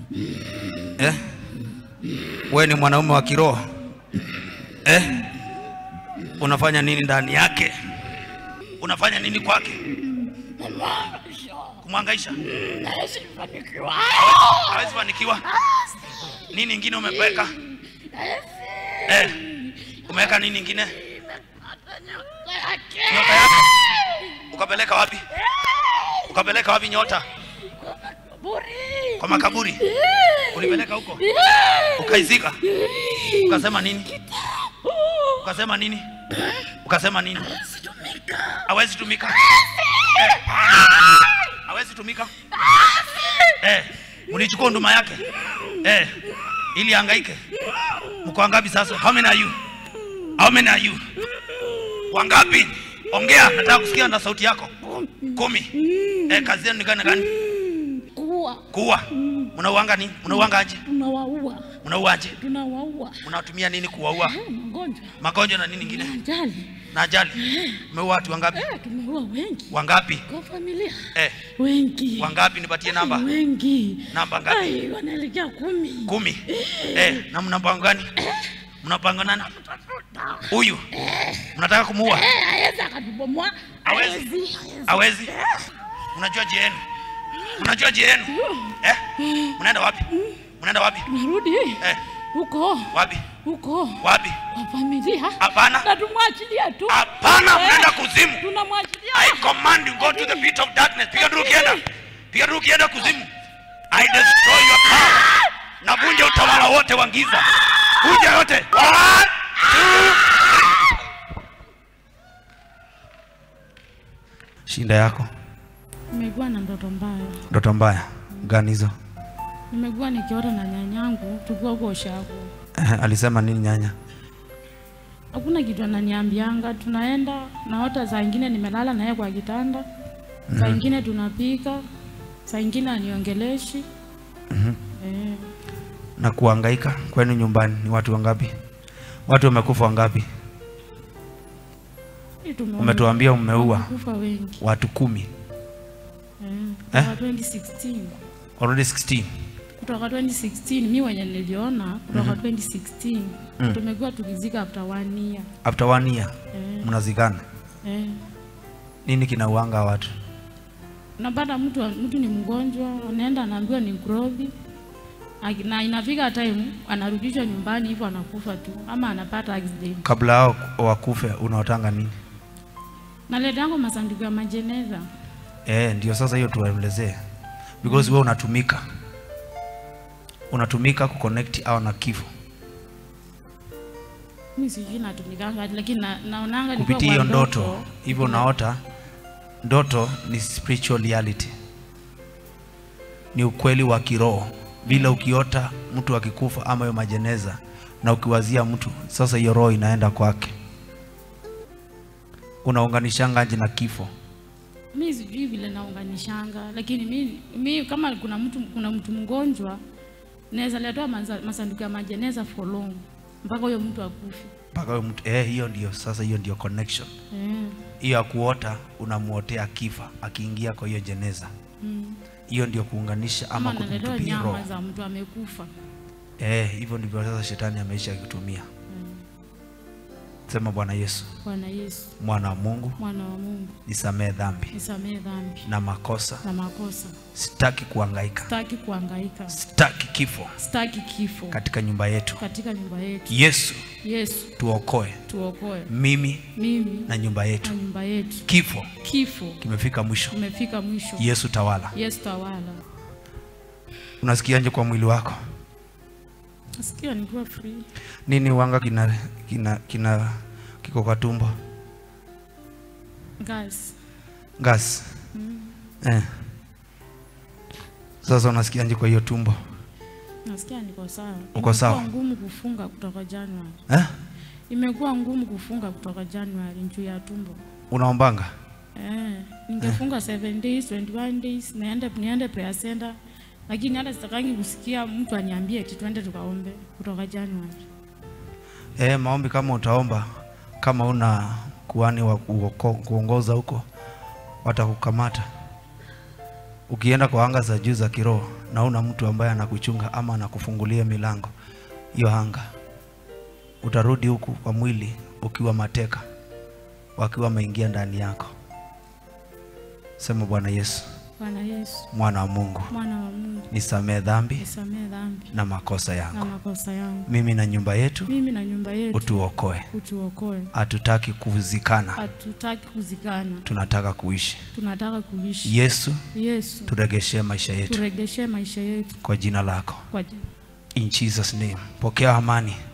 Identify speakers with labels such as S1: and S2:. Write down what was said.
S1: eh? we ni mwanaume wa kiroho eh? unafanya nini ndani yake unafanya nini kwake kumwangaisha hawezi fanikiwa nini ingine umeweka eh? umeweka nini ingine nyota yake ukapeleka wapi ukapeleka wapi nyota kwa makaburi ulipeleka huko ukaizika ukasema nini ukasema nini ukasema nini hawezi tumika Eh. hawezi tumika eh. mlichukua nduma yake eh. ili angaike mko wangapi sasa how many are you how many are you wangapi ongea nataka kusikia na sauti yako kumi eh, kazi yenu ni gani na gani
S2: kuwa
S1: kuua mnauanga nini mnauanga aje
S2: tunawaua
S1: mnauaje
S2: tunawaua
S1: mnatumia nini kuwaua
S2: Eh, magonjwa
S1: magonjwa na nini ingine
S2: ajali
S1: na ajali umeua watu wangapi
S2: Eh, tumeua wengi
S1: wangapi
S2: kwa familia
S1: eh,
S2: wengi
S1: wangapi nipatie namba
S2: wengi
S1: namba ngapi
S2: Ai, wanaelekea kumi
S1: kumi eh, na mna mpango gani mnapanga nani huyu mnataka kumuua
S2: Eh, aweza akatubomoa
S1: Hawezi.
S2: hawezi
S1: hawezi mnajua je yenu mnajua je yenu eh? mnaenda wapi mnaenda wapi
S2: tunarudi
S1: eh,
S2: huko
S1: wapi
S2: huko
S1: wapi
S2: kwa familia
S1: hapana
S2: na tumwachilia tu
S1: hapana
S2: Eh,
S1: mnaenda kuzimu
S2: tunamwachilia
S1: I command you go to the pit of darkness. Piga nduru kienda. Piga nduru kienda kuzimu. I destroy your power. Navunja utawala wote wa giza. Vunja yote. One, two, three. Shinda yako.
S2: nimekuwa na ndoto mbaya
S1: Ndoto mbaya gani hizo?
S2: nimekuwa nikiota na nyanyangu tukiwa huko ushago
S1: Eh, Alisema nini nyanya?
S2: hakuna kitu ananiambianga tunaenda naota saa ingine nimelala naye kwa kitanda saa ingine tunapika saa ingine aniongeleshi eh,
S1: Na kuhangaika kwenu nyumbani ni watu wangapi? Watu wamekufa wangapi?
S2: hii tumeona
S1: Umetuambia umeua
S2: kufa wengi
S1: watu kumi.
S2: eh,
S1: Eh?
S2: kutoka 2016
S1: Already 16.
S2: kutoka 2016 mi wenye niliona kutoka 2016 tumekuwa tukizika after one year
S1: After one year
S2: eh,
S1: mnazikana.
S2: eh.
S1: Nini kinauanga watu?
S2: unapata mtu mtu ni mgonjwa anaenda anaambiwa ni grovi Aki- na inafika time anarudishwa nyumbani hivyo anakufa tu ama anapata accident
S1: kabla hao wakufe unaotanga nini?
S2: naleta yangu masanduku ya majeneza
S1: Eh, ndio sasa hiyo tuwaelezee, because wewe unatumika unatumika kuconnect au na kifo
S2: mi sijui natumikanga lakini na, naonanga nikiwa
S1: kupitia
S2: kwa
S1: hiyo ndoto. Hivyo
S2: kuna-
S1: unaota ndoto ni spiritual reality, ni ukweli wa kiroho. Vile ukiota mtu akikufa ama hiyo majeneza na ukiwazia mtu, sasa hiyo roho inaenda kwake, unaunganishanga aje na kifo?
S2: mi sijui vile naunganishanga lakini mi, mi kama kuna mtu kuna mtu mgonjwa naweza letewa maza- masanduku ya majeneza for long mpaka huyo mtu akufe
S1: mpaka huyo mtu eh, hiyo ndio sasa, hiyo ndio connection
S2: eh.
S1: hiyo ya kuota, unamuotea kifa akiingia kwa hiyo jeneza.
S2: mm.
S1: Hiyo ndio kuunganisha ama
S2: ama naletewa
S1: kumtupia roho.
S2: nyama za mtu amekufa
S1: Eh, hivyo ndivyo sasa shetani ameisha akitumia. Sema Bwana Yesu,
S2: bwana yesu
S1: mwana wa Mungu,
S2: mwana wa mungu
S1: nisamee dhambi
S2: nisamee dhambi
S1: na makosa.
S2: na makosa
S1: Sitaki kuhangaika,
S2: sitaki kuhangaika
S1: sitaki kifo
S2: sitaki kifo
S1: katika nyumba yetu.
S2: katika nyumba yetu
S1: Yesu,
S2: yesu
S1: tuokoe
S2: tuokoe
S1: mimi
S2: mimi
S1: na nyumba
S2: na
S1: yetu.
S2: nyumba yetu
S1: Kifo
S2: kifo
S1: kimefika mwisho.
S2: umefika mwisho
S1: Yesu tawala.
S2: yesu tawala
S1: Unasikiaje kwa mwili wako?
S2: nasikia nikiwa free
S1: Nini wanga kina kina kina kiko kwa tumbo?
S2: gas
S1: Gas. Eh. Sasa unasikiaje kwa hiyo tumbo?
S2: nasikia niko sawa
S1: Uko sawa?
S2: Imekuwa ngumu kufunga kutoka januari
S1: Eh?
S2: imekuwa ngumu kufunga kutoka januari juu ya tumbo
S1: Unaombanga?
S2: Eh, ningefunga 7 days 21 days niende niende prayer center lakini hata sitakangi kusikia mtu aniambie eti twende tukaombe kutoka January.
S1: Eh, maombi kama utaomba kama una kuhani wa kuoko- kuongoza huko watakukamata. Ukienda kwa anga za juu za kiroho na una mtu ambaye anakuchunga ama anakufungulia milango, hiyo anga utarudi huku kwa mwili ukiwa mateka, wakiwa wameingia ndani yako. Sema Bwana Yesu,
S2: Bwana Yesu,
S1: mwana wa Mungu,
S2: mwana wa Mungu,
S1: nisamee dhambi
S2: nisamee dhambi
S1: na makosa
S2: na
S1: yangu,
S2: makosa yangu.
S1: mimi na nyumba yetu
S2: Mimi na nyumba yetu
S1: utuokoe.
S2: utuokoe.
S1: Hatutaki kuzikana,
S2: Hatutaki kuzikana,
S1: tunataka kuishi.
S2: tunataka kuishi.
S1: Yesu,
S2: Yesu,
S1: turegeshe maisha yetu
S2: turegeshe maisha yetu
S1: kwa jina lako.
S2: kwa jina
S1: In Jesus name. Pokea amani,